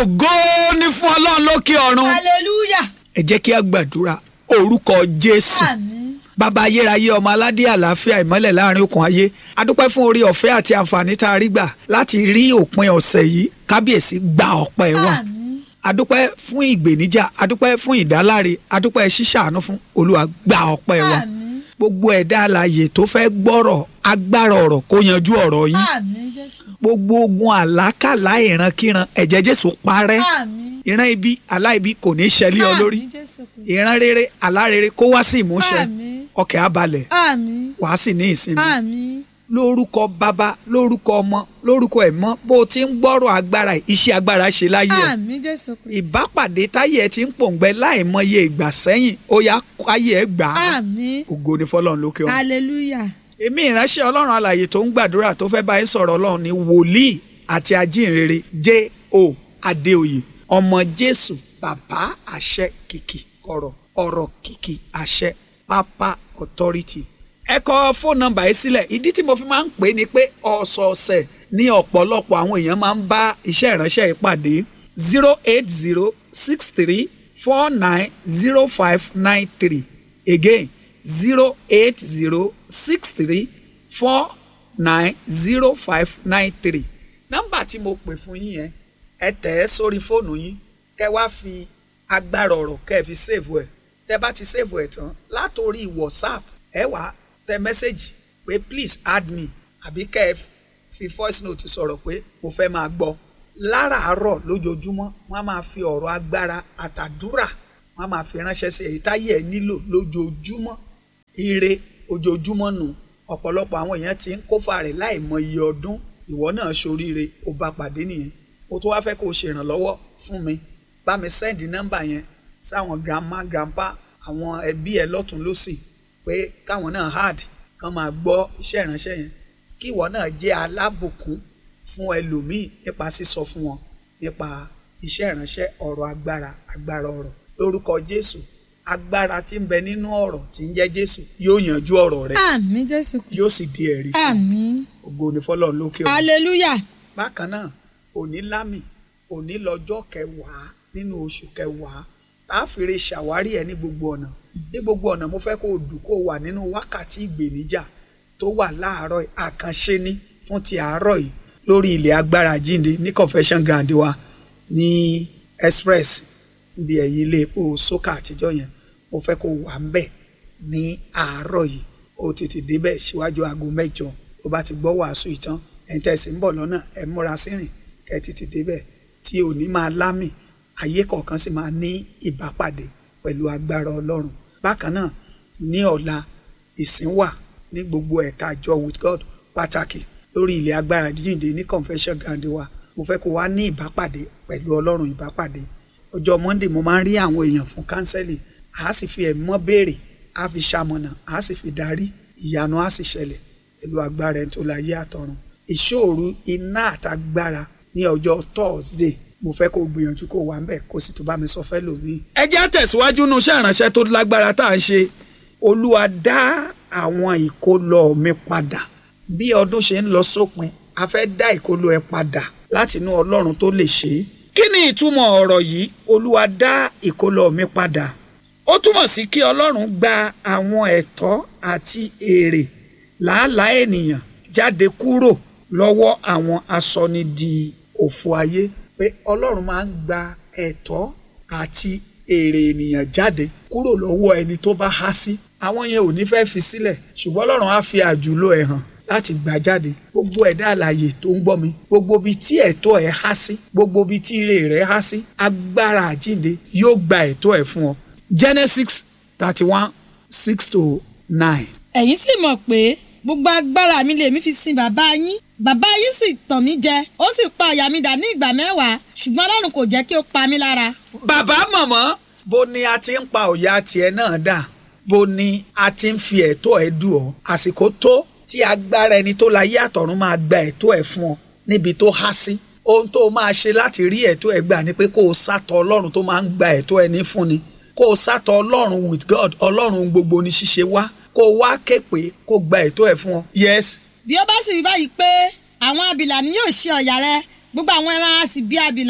ògo ní fún ọlọ́run lókè ọ̀run hallelujah ẹ jẹ́ kí a gbàdúrà orúkọ jésù àmín bàbá ayérayé ọmọ aládé àlàáfíà ìmọ́lẹ̀ láàrin okùn ayé adúpẹ́ fún orí ọ̀fẹ́ àti àǹfààní tá a rí gbà láti rí òpin ọ̀sẹ̀ yìí kábíyèsí gba ọpẹ́ wa àmín adúpẹ́ fún ìgbèníjà adúpẹ́ fún ìdáláre adúpẹ́ ṣíṣàánú fún olúwa gba ọpẹ́ wa àmín gbogbo ẹ̀dá alààyè tó fẹ́ gbọ́rọ̀ agbára ọ̀rọ̀ kó yanjú ọ̀rọ̀ yín àmín jésù gbogbo ogun àlákàlà ìrankíran ẹ̀jẹ̀ jésù parẹ́ àmín ìran ibi aláìbí kò ní ṣẹlẹ̀ ọ lórí àmín jésù Kristi. ìran rere alárere kó wá sí ìmúṣẹ àmín ọkẹ́ abalẹ̀ àmín wàá sì ní ìsinmi àmín lórúkọ bàbá lórúkọ ọmọ lórúkọ ẹ̀mọ́ bó o ti ń gbọ́rọ̀ agbára yìí, iṣẹ́ agbára ṣe láyé ẹ̀ àmín jésù Kristi. ìbápàdé táyé ẹ ti ń pòǹgbẹ láìmọye ìgbà sẹ́yìn ó yá káyé ẹ gbà á àmín ògo ni fọlọ́run lókè ọ̀run hallelujah èmi ìránṣẹ́ ọlọ́run alàyè tó ń gbàdúrà tó fẹ́ bá yín sọ̀rọ̀ ọlọ́run ní wòlíì àti ajínrere J.O. Adéoyè ọmọ jésù bàbá àṣẹ kìkì ọ̀rọ̀ ọ̀rọ̀ kìkì àṣẹ pápá authority ẹ kọ fóònù nọ́mbà yìí sílẹ̀ ìdí tí mo fi máa ń pè é ni pé ọ̀sọ̀ọ̀sẹ̀ ní ọ̀pọ̀lọpọ̀ àwọn èèyàn máa ń bá iṣẹ́ ìránṣẹ́ yìí pàdé zero eight zero six three four nine zero five nine three again zero eight zero six three four nine zero five nine three nọ́mbà tí mo pè fún yín yẹn ẹ tẹ̀ ẹ́ sórí fóònù yín kẹ́ wá fi agbára ọ̀rọ̀ kẹ́ ẹ fi save ẹ̀ tẹ́ bá ti save ẹ̀ tán látòrí whatsapp ẹ wá tẹ mẹ́sẹ̀gì pé please add me àbí kẹ́ ẹ fi voice note sọ̀rọ̀ pé mo fẹ́ máa gbọ́ láràárọ̀ lójoojúmọ́ wọ́n á máa fi ọ̀rọ̀ agbára àtàdúrà wọ́n á máa fi ránṣẹ́ sí èyí táyé ẹ nílò lójoojúmọ́ ire ojoojúmọ́ nù ọ̀pọ̀lọpọ̀ àwọn èèyàn ti ń kófà rẹ̀ láì mọ iye ọdún ìwọ náà ṣoríire ó bá pàdé nìyẹn mo tó wá fẹ́ kó o ṣèrànlọ́wọ́ fún mi bá mi sẹ́ndì nọ́mbà yẹn sáwọn grandma grandpa àwọn ẹbí ẹ lọ́tún lọ́sì pé káwọn náà hard kán máa gbọ́ iṣẹ́ ìránṣẹ́ yẹn kí ìwọ náà jẹ́ alábùkún fún ẹlòmíì nípa sísọ fún wọn nípa iṣẹ́ ìránṣẹ́ ọ̀rọ̀ agbára agbára ọ̀rọ̀ lórúkọ Jésù agbára tí ń bẹ nínú ọ̀rọ̀ tí ń jẹ́ Jésù yóò yanjú ọ̀rọ̀ rẹ àmín jésù Kristi. yóò sì di ẹ̀rí fún ọ. àmín ògo ni fọ́lọ́run lókè ọ̀run hallelujah bákan náà òní lámì òní lọ́jọ́ kẹwàá nínú oṣù kẹwàá tá a fèrè ṣàwárí ẹ ní gbogbo ọ̀nà ní gbogbo ọ̀nà mo fẹ́ kó o dùn kó o wà nínú wákàtí ìgbèníjà tó wà láàárọ̀ yìí, àkànṣe ní fún ti àárọ̀ yìí lórí ilẹ̀ agbára jíǹde ní confession ground wa ní express ibi ẹ̀yìn ilé epo sókà àtijọ́ yẹn mo fẹ́ kó o wà ń bẹ̀ ní àárọ̀ yìí o tètè débẹ̀ síwájú aago mẹ́jọ o bá ti gbọ́ wàásù ìtàn ẹ̀ ń tẹ̀sí ń bọ̀ lọ́nà ẹ̀ múra sírìn kẹ́ ẹ tètè débẹ̀ tí òní máa lámì ayé kọ̀ọ̀kan sì máa ní ìbápàdé pẹ̀lú agbára ọlọ́run bákan náà ní ọ̀la ìsìn wà ní gbogbo ẹ̀ka àjọ with God pàtàkì lórí ilẹ̀ agbára jíǹde ní confession ground wa mo fẹ́ kó wá ní ìbápàdé pẹ̀lú ọlọ́run ìbápàdé ọjọ́ monday mo máa ń rí àwọn èèyàn fún kánsẹ́lì a sì fi ẹ̀mọ́ béèrè a fi ṣamọ̀nà a sì fi darí ìyanu a sì ṣẹlẹ̀ pẹ̀lú agbára ẹni tó láyé àtọ̀run ìṣòro iná àtagbára ní ọjọ́ thursday mo fẹ́ kó o gbìyànjú kó o wà ń bẹ̀ kó o sì tún bá mi sọ fẹ́ lòmíì. ẹ jẹ́ tẹ̀síwájú nu iṣẹ́ ìránṣẹ́ tó lágbára tá à ń ṣe olúwa dá àwọn ìkólọ mi padà bí ọdún ṣe ń lọ sópin a fẹ́ dá ìkólọ ẹ padà láti inú ọlọ́run tó lè ṣe é. kí ni ìtumọ̀ ọ̀rọ̀ yìí olúwa dá ìkólọ mi padà ó túmọ̀ sí kí ọlọ́run gba àwọn ẹ̀tọ́ àti èrè làálàá ènìyàn jáde kúrò lọ́wọ́ àwọn asọnidi òfò ayé pé ọlọ́run máa ń gba ẹ̀tọ́ àti èrè ènìyàn jáde kúrò lọ́wọ́ ẹni tó bá há sí àwọn yẹn ò ní fẹ́ fi sílẹ̀ ṣùgbọ́n ọlọ́run á fi àjùlọ ẹ̀ hàn láti gbà jáde gbogbo ẹ̀dá àlàyé tó ń gbọ́ mi gbogbo ibi tí ẹ̀tọ́ ẹ̀ há sí gbogbo ibi tí ire rẹ̀ há sí agbára àjínde yóò gba ẹ̀tọ́ ẹ̀ fún ọ Genesis thirty one six to nine. ẹ̀yin sì mọ̀ pé gbogbo agbára mi lèmi fi sin bàbá yín bàbá yín sì tàn mí jẹ ó sì pa àyà mi dà ní ìgbà mẹ́wàá ṣùgbọ́n ọlọ́run kò jẹ́ kí ó pa mí lára. bàbá mọ̀mọ́ bó ni a ti ń pa òyà tiẹ̀ náà dà bó ni a ti ń fi ẹ̀tọ́ ẹ̀ dù ọ́ àsìkò tó tí agbára ẹni tó láyé àtọ̀run máa gba ẹ̀tọ́ ẹ̀ fún ọ níbi tó há sí ohun tó máa ṣe láti rí ẹ̀tọ́ ẹ̀ gbà ni pé kó o sátọ̀ ọlọ́run tó máa ń gba ẹ̀tọ́ ẹni fún ni kó o sátọ̀ ọlọ́run with God ọlọ́run gbogbo ní ṣíṣe wá kó o wá ké pé kó gba ẹ̀tọ́ ẹ̀ fún ọ yes bí ó bá sì rí báyìí pé àwọn abìlà ni yóò ṣe ọ̀yà rẹ gbogbo àwọn ẹran á sì bí abìlà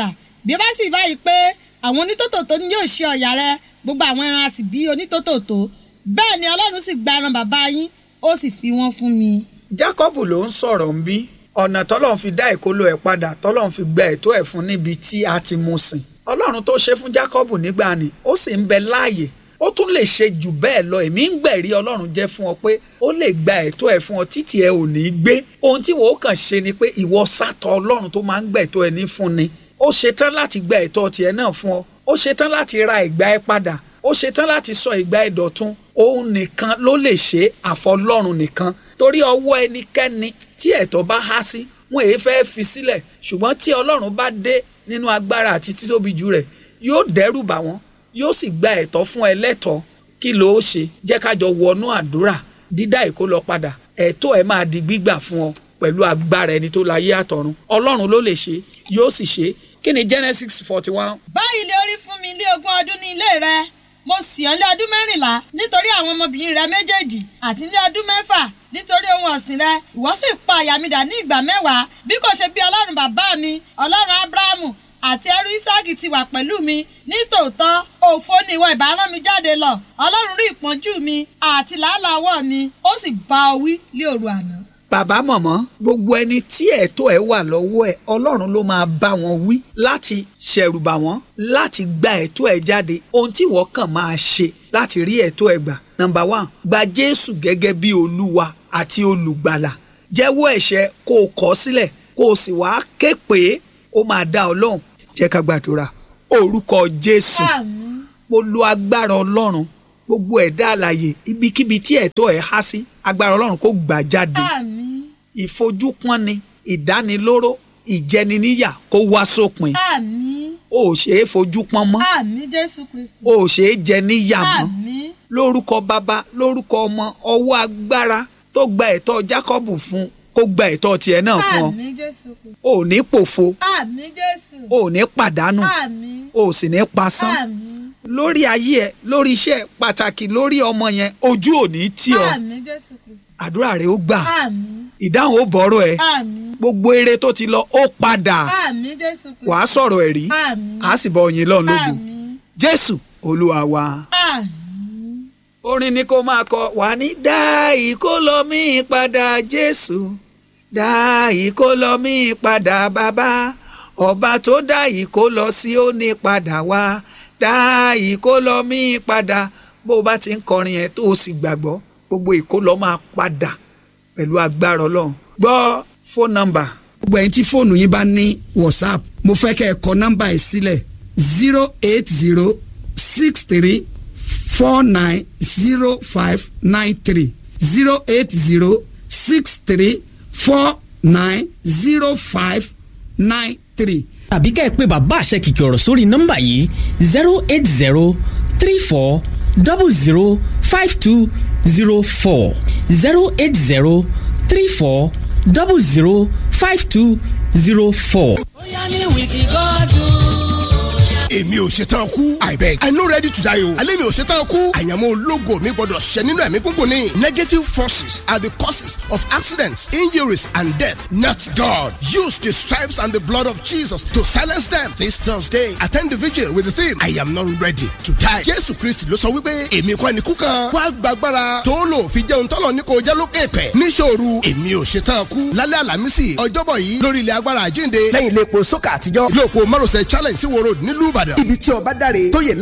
bí ó bá sì báyìí pé àwọn onítòtòtò ni yóò ṣe ọ̀yà rẹ gbogbo àwọn ẹran a sì bí onítòtòtò bẹ́ẹ̀ ni ọlọ́run sì gba ẹran bàbá yín ó sì fi wọ́n fún mi. Jákọ́bù ló ń sọ̀rọ̀ ń bí ọ̀nà tọ́lọ́run fi dá ìkólọ ẹ̀ padà tọ́lọ́run fi gba ẹ̀tọ́ ẹ̀ fún níbi tí a ti mú sìn ọlọ́run tó ṣe fún Jákọ́bù nígbà ni ó sì ń bẹ láàyè ó tún lè ṣe jù bẹ́ẹ̀ lọ èmi ń gbẹ̀rí ọlọ́run jẹ́ fún ọ pé ó lè gba ẹ̀tọ́ ẹ̀ fún ọ títí ẹ ò ní í gbé ohun tí wọ́n kàn ṣe ni pé ìwọ sátọ̀ ọlọ́run tó máa ń gbẹ̀tọ́ ẹ ní fún ni ó ṣetán láti gba ẹ̀tọ́ tiẹ̀ náà fún ọ ó ṣetán láti ra ìgbà ẹ padà ó ṣetán láti sọ ìgbà ẹ dọ̀tun òun nìkan ló lè ṣe àfọlọ́run nìkan torí ọwọ́ ẹnikẹ́ni tí ẹ̀tọ́ bá há sí wọn èé fẹ́ fi sílẹ̀ ṣùgbọ́n tí ọlọ́run bá dé nínú agbára àti títóbi jù rẹ̀ yóò dẹ́rù bà wọ́n yóò sì gba ẹ̀tọ́ fún ẹlẹ́tọ̀ọ́ kí ló ó ṣe jẹ́ ká jọ wọnú àdúrà dídá ìkólọ padà ẹ̀tọ́ ẹ̀ máa di gbígbà fún ọ pẹ̀lú agbára ẹni tó láyé àtọ̀run ọlọ́run ló lè ṣe yóò sì ṣe kí ni Genesis forty one báyìí lè orí fún mi ilé ogún ọdún ní ilé rẹ mo sì ọ́ lé ọdún mẹ́rìnlá nítorí àwọn ọmọbìnrin rẹ méjèèjì àti ilé ọdún mẹ́fà nítorí ohun ọ̀sìn rẹ ìwọ sì pa àyà mi dà ní ìgbà mẹ́wàá bí kò ṣe bí ọlọ́run bàbá mi ọlọ́run ábúráhámù àti ẹrú ísáàkì ti wà pẹ̀lú mi ní tòótọ́ òfo ni ìwọ ìbá rán mi jáde lọ ọlọ́run rí ìpọ́njú mi àti làálàá ọwọ́ mi ó sì bá ọ wí lé òru àná. bàbá mọ̀mọ́ gbogbo ẹni tí ẹ̀tọ́ ẹ̀ wà lọ́wọ́ ẹ̀ ọlọ́run ló máa bá wọn wí láti ṣẹ̀rùbà wọ́n láti gba ẹ̀tọ́ ẹ̀ jáde ohun tí wọ́n kàn máa ṣe láti rí ẹ̀tọ́ ẹ̀ gbà nọ́mbà one gba jésù gẹ́gẹ́ bí olúwa àti olùgbàlà jẹ́wọ́ ẹ̀ṣẹ̀ kó o kọ̀ sílẹ̀ kó o sì wá ké pé ó máa dá ọ lóhùn jẹ́ ká gbàdúrà orúkọ jésù àmín mo lo agbára ọlọ́run gbogbo ẹ̀dá àlàyé ibikíbi tí ẹ̀tọ́ ẹ̀ há sí agbára ọlọ́run kó gbà jáde àmín ìfojúpọ́nni ìdánilóró ìjẹniníyà kó wá sópin àmín o ò ṣeé fojú pọ́n mọ́ àmín jésù kristi o ò ṣeé jẹ níyà mọ́ àmín lórúkọ bàbá lórúkọ ọmọ ọwọ́ agbára tó gba ẹ̀tọ́ Jákọ́bù fún kó gba ẹ̀tọ́ tiẹ̀ náà fún ọ àmín jésù kristi o ò ní pòfo àmín jésù o ò ní pàdánù àmín o ò sì ní pasán àmín lórí ayé ẹ lórí iṣẹ́ pàtàkì lórí ọmọ yẹn ojú ò ní tì ọ́ àmín jésù kristi àdúrà rẹ ó gbà àmín ìdáhùn ó bọ̀rọ̀ ẹ àmín gbogbo eré tó ti lọ ó padà àmín jésù kristi wàá sọ̀rọ̀ ẹ̀rí àmín á sì bọ ọyìn lọ́run lógo àmín jésù olúwa wa. àmín orin ni kó máa kọ wà ní dá ìkólọ mi padà jésù dá ìkólọ mi padà bàbá ọba tó dá ìkólọ sí ó ní padà wá dá ìkólọ mi padà bó o bá ti ń kọrin yẹn tó o sì gbàgbọ́ gbogbo ìkólọ máa padà pẹ̀lú agbára ọlọ́run gbọ́ fóònù nọ́mbà gbogbo ẹ̀yin tí fóònù yín bá ní whatsapp mo fẹ́ kẹ́ ẹ kọ nọ́mbà yìí sílẹ̀ zero eight zero six three four nine zero five nine three zero eight zero six three four nine zero five nine three. tàbí ká ẹ pé bàbá àṣẹ kìkì ọ̀rọ̀ sórí nọ́mbà yìí zero eight zero three four double zero five two zero four zero eight zero three four double zero five two zero four. bóyá ní wìkì gọ́dún. èmi ò ṣetán kú i beg i no ready to die o alẹ́ mi ò ṣetán kú àyànmọ́ ológo mi gbọ́dọ̀ ṣẹ nínú ẹ̀mí gúngùn ni negative forces are the causes of accidents injuries and death not God use the stripes and the blood of Jesus to silence them this Thursday attend the vigil with the theme I am not ready to die Jésù Kristi ló sọ wípé èmi kọ́ ni kú kan wá gbàgbára tó lò fi jẹun tọ́lọ̀ ní kò jẹ́ lókè pẹ̀ níṣòro èmi ò ṣetán kú lálẹ́ àlàmísì ọjọ́bọ̀ yìí lórí ilẹ̀ agbára àjínde lẹ́yìn ilé epo sókà àtijọ́ ilé òpó márosẹ̀ challenge sí wo road nílùú Ìbàdàn ibi tí ọba dáre tó yẹ